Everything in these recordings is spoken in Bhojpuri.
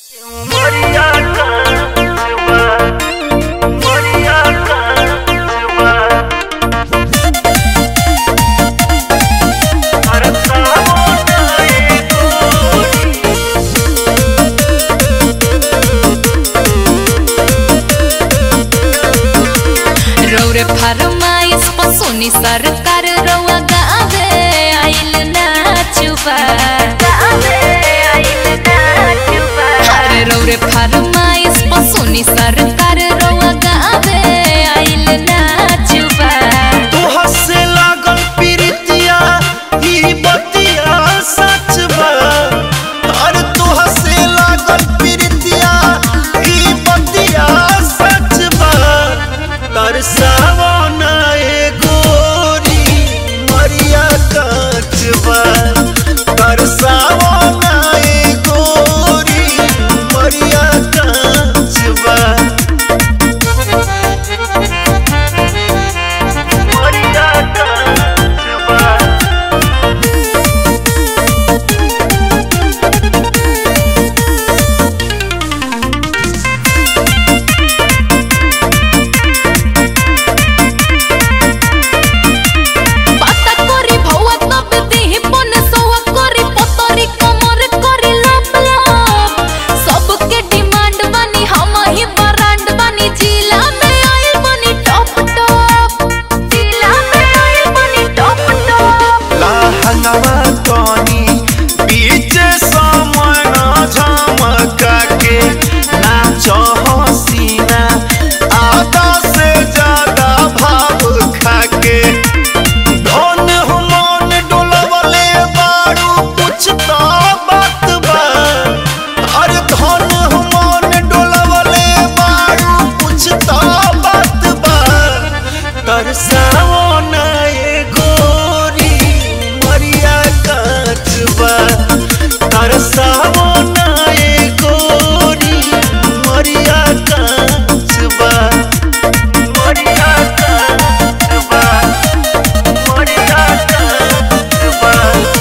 सोनी सरकार रउआ गावे आइल नाचुबा अरे रौरे फरमाइश पर सोनी सरकार रउआ गावे आइल नाचुबा तोहर से लागल प्रीतिया ई बतिया सच बा अरे तोहर से लागल प्रीतिया ई बतिया सच बा तरसावो ना ए गोरी मरिया काच बा तरसावो ना ए गोरी मरिया काच बा मरिया काच बा पाता करी भौआ तब देहि पन सौआ करी पतरी कमर करी लप लप सबके डिमांड बनी हम ही ब्रांड बनी जिला में आइल बनी टॉप टॉप जिला में आइल बनी टॉप टॉप लहंगवा तनी बीच समय न झमका के नाच हसीना आधा से ज्यादा भाव खाके धन मन डोलवले बारू कुछ तो बात बा अरे धन मन डोलवले बारू कुछ तो बात बा तरसाओ ना ए गोरी मरिया काचबा तरसाओ ना ए गोरी मरिया काचबा मरिया काचबा मरिया काचबा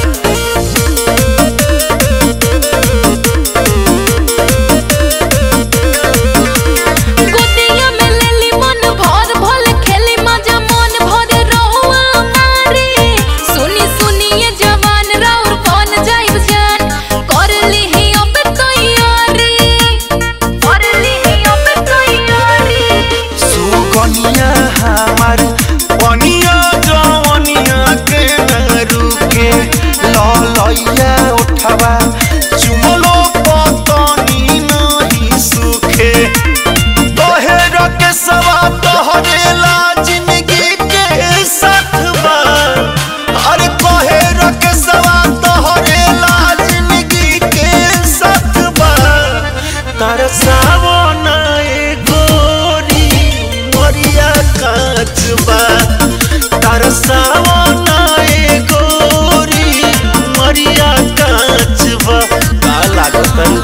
गोदिया में लेली मन भर भल खेली मजा मन भर रहुआ मारी सुनी सुनी ये जवान राउर कौन जाइब जान कर लीही अब तैयारी कर लीही अब तैयारी सुगनिया हमार पनिया जवनिया के न रुके ललैया उठवा चुमलो पतनी नहीं सुखे तोहेर के सवा तोहरेला जिंदगी के साथवा अरे तोहेर के सवा तोहरेला जिंदगी के साथवा तरसावो ना ए गोरी मरिया काचबा तरसावो ना ए गोरी मरिया काचबा का लागत